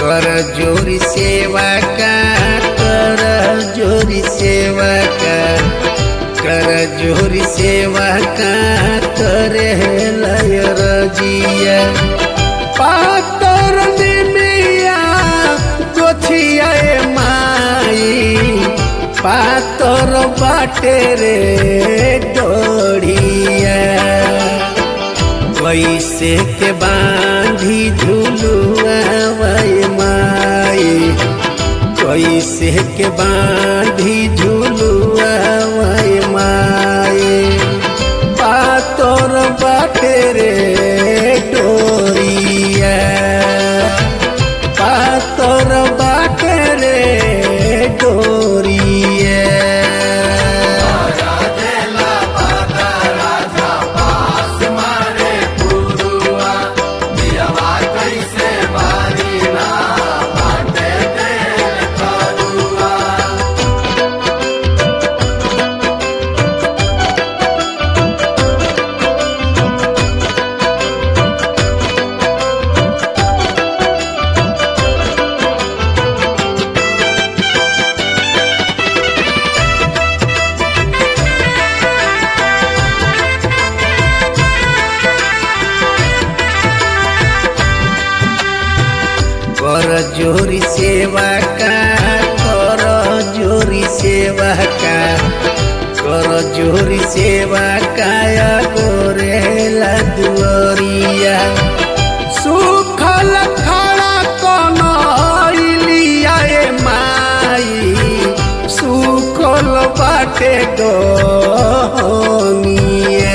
कर जोरी सेवा का कर जोरी सेवा का कर जोरी सेवा का करे लय रजिया पातर निमिया गोछिया माई पातर बाटे रे डोढ़िया कैसे के बांधी झुलुआ वै माई कैसे के बांधी झुलुआ वै माई पातर बाटे रे डोरिया पातर बाटे रे डोरिया कर जोरी सेवा का कर जोरी सेवा का कर जोरी सेवा काया गोरेला दुअरिया सुखल खड़ा कनैलिया ए माई सुखल बाटे गनिया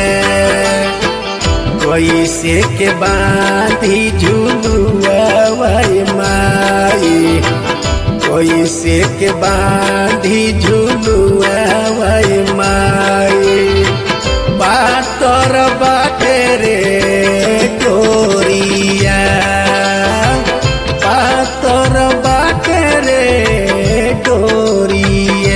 कैसे के बांधी झुलुआ वै माई कैसे के बांधी झुलुआ वै माई पातर बाटे रे डोरिया पातर बाटे रे डोरिया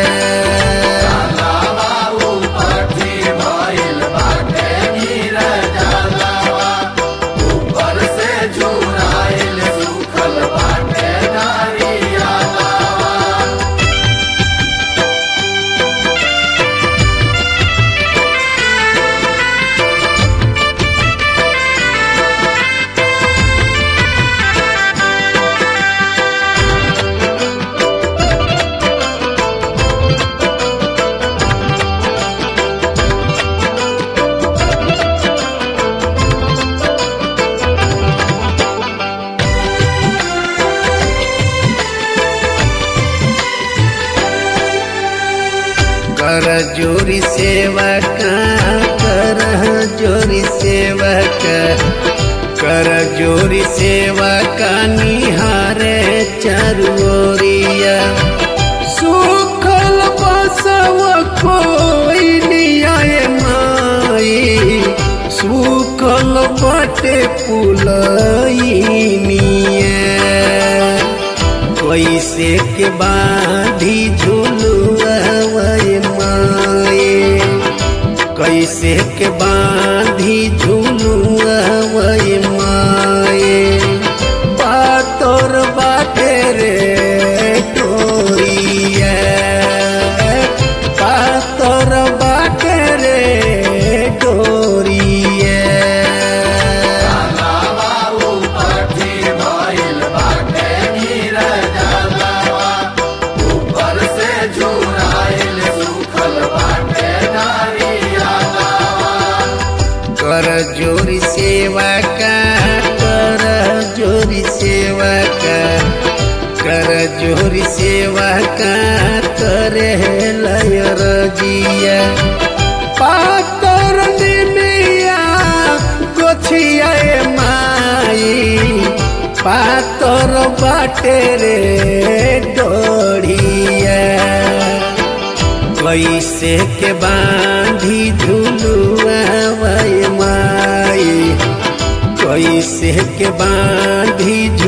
कर जोरी सेवा का कर जोरी सेवा का कर जोरी सेवा का निहारे चरोरिया सुखल बसव कोई नियाय माई सुखल बटे पुलैनिया कैसे के बांधी झुलुआ वै माए कैसे के बांधी झुलुआ वै माए पातर बाटे रे डोरिया पातर बाटे रे डोरिया कर जोरी सेवा का कर जोरी सेवा का कर जोरी सेवा का करे लय रजिया पातर निमिया गोछिया माई पातर बाटे रे डोढ़िया कैसे के बांधी झुलुआ वै माई कैसे के बांधी